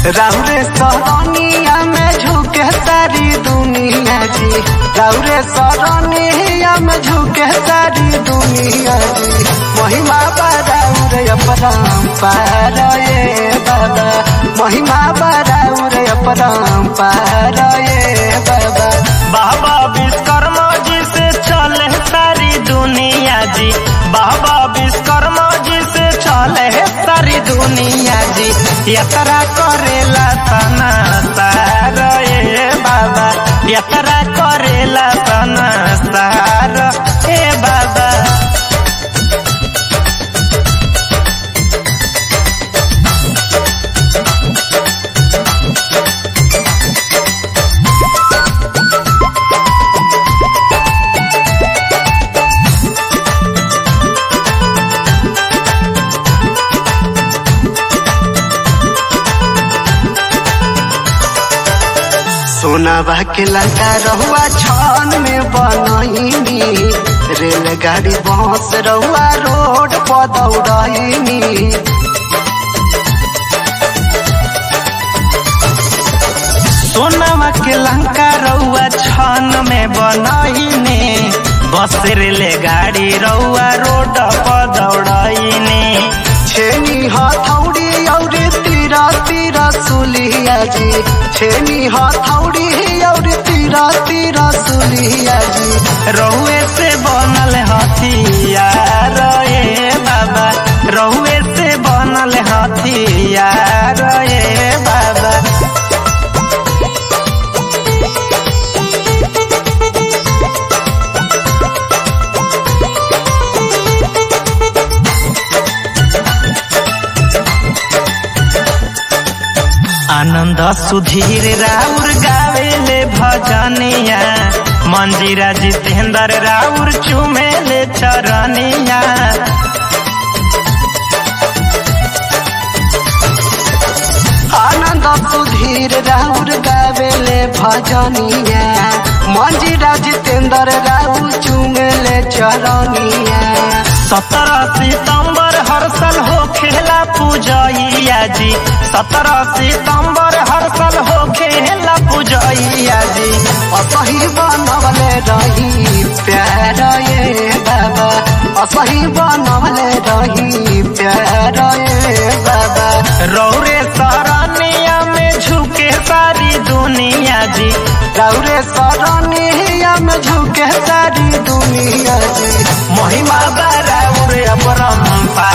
राउरे सरनिया में झुके सारी दुनिया जी राउरे सरनिया में झुके सारी दुनिया जी महिमा बराउरे अपरंपार ये बाबा महिमा बराउरे अपरंपार ये बाबा बाबा विश्वकर्मा जी से चले सारी दुनिया जी बाबा विश्वकर्मा जी से चले सारी दुनिया जी यात्रा करेला तना सार ए बाबा यात्रा करेला तना सार ए बाबा सोनाबा के लंका रहुआ छान में बनैनी रेलगाड़ी बस रहुआ रोड पर दौड़ैनी सोनामा के लंका रउआ छन में बनैने बस रेले गाड़ी रउआ रोड पर दौड़ैने छेनी हथौड़ी और तीरा तीरा सुलिया जी छेनी हथौड़ी और तीरा तीरा सुलिया जी रहुए से बनल हथियार ए बाबा रहुए से बनल हथियार ए बाबा आनंद सुधीर राउर गावेले भजनिया मंजीरा जितेंद्र राउर चुमेले चरनिया आनंद सुधीर राउर गावेले भजनिया मंजीरा जितेंद्र राउर चुमेले चरनिया सत्रह सितंबर हर साल हो खेला पूजैया जी सत्रह सितंबर हर साल हो खेला पूजैया जी असही बनवले रही प्यार ये बाबा असही बनवले रही प्यार ये बाबा रौरे सरनिया में झुके सारी दुनिया जी राउरे सरनिया में झुके सारी दुनिया जी महिमा बराबर अपरम्पा